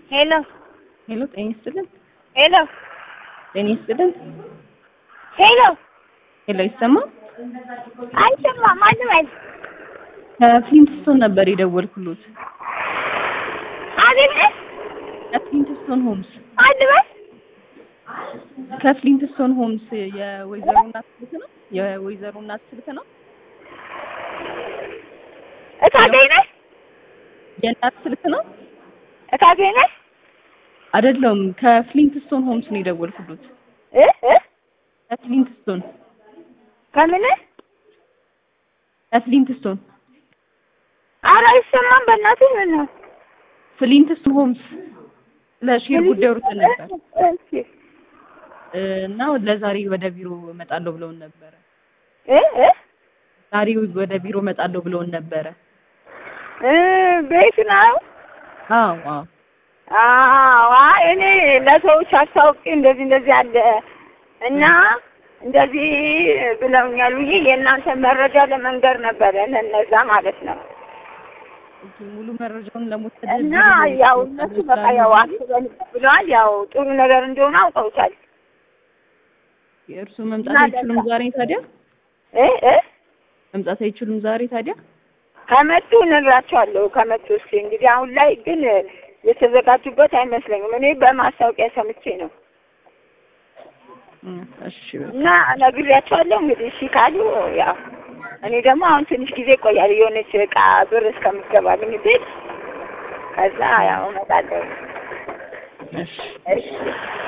ሄሎ ሄሎ፣ ጤና ይስጥልን። ሄሎ ጤና ይስጥልን። ሄሎ ሄሎ፣ ይሰማል? አይሰማም። ማንም አይ ከፍሊንትስቶን ነበር የደወልኩሎት። አቤት ከፍሊንትስቶን ሆምስ አልበስ ከፍሊንትስቶን ሆምስ የወይዘሮ እናት ስልክ ነው? የወይዘሮ እናት ስልክ ነው? እታገኝ ነሽ የእናት ስልክ ነው? እታገኝ ነሽ አይደለም፣ ከፍሊንትስቶን ሆምስ ነው የደወልኩሎት። እ እ ከፍሊንትስቶን ከምን ከፍሊንትስቶን ኧረ አይሰማም። በእናትህ ምን ነው ፍሊንትስቶን ሆምስ ለሼር ጉዳይ ወርተን ነበር እሺ እና ለዛሬ ወደ ቢሮ እመጣለሁ ብለውን ነበረ። እ እ ዛሬ ወደ ቢሮ እመጣለሁ ብለውን ነበረ። እ ቤት ነው አዎ አዎ አዎ አይ እኔ ለሰዎች አስታውቂ እንደዚህ እንደዚህ አለ እና እንደዚህ ብለውኛል ብዬ የእናንተ መረጃ ለመንገር ነበረ ለእነዛ ማለት ነው። ኦኬ፣ ሙሉ መረጃውን ለመውሰድ እና ቢሮ ያው መውሰድ እነሱ በቃ ስላሉ ያው አስበን ብለዋል። ያው ጥሩ ነገር እንደሆነ አውቀውታል። የእርሱ መምጣት እና አይችሉም ዛሬ ታዲያ እ እ መምጣት አይችሉም ዛሬ ታዲያ ከመጡ እነግራቸዋለሁ። ከመጡ እስኪ እንግዲህ አሁን ላይ ግን የተዘጋጁበት አይመስለኝም። እኔ በማስታወቂያ ሰምቼ ነው እ፣ እሺ በቃ እና ነግሬያቸዋለሁ። እንግዲህ እሺ ካሉ ያው እኔ ደግሞ አሁን ትንሽ ጊዜ ይቆያል የሆነች እቃ ብር እስከምትገባልኝ ቤት ከዛ ያው እመጣለሁ። እሺ እሺ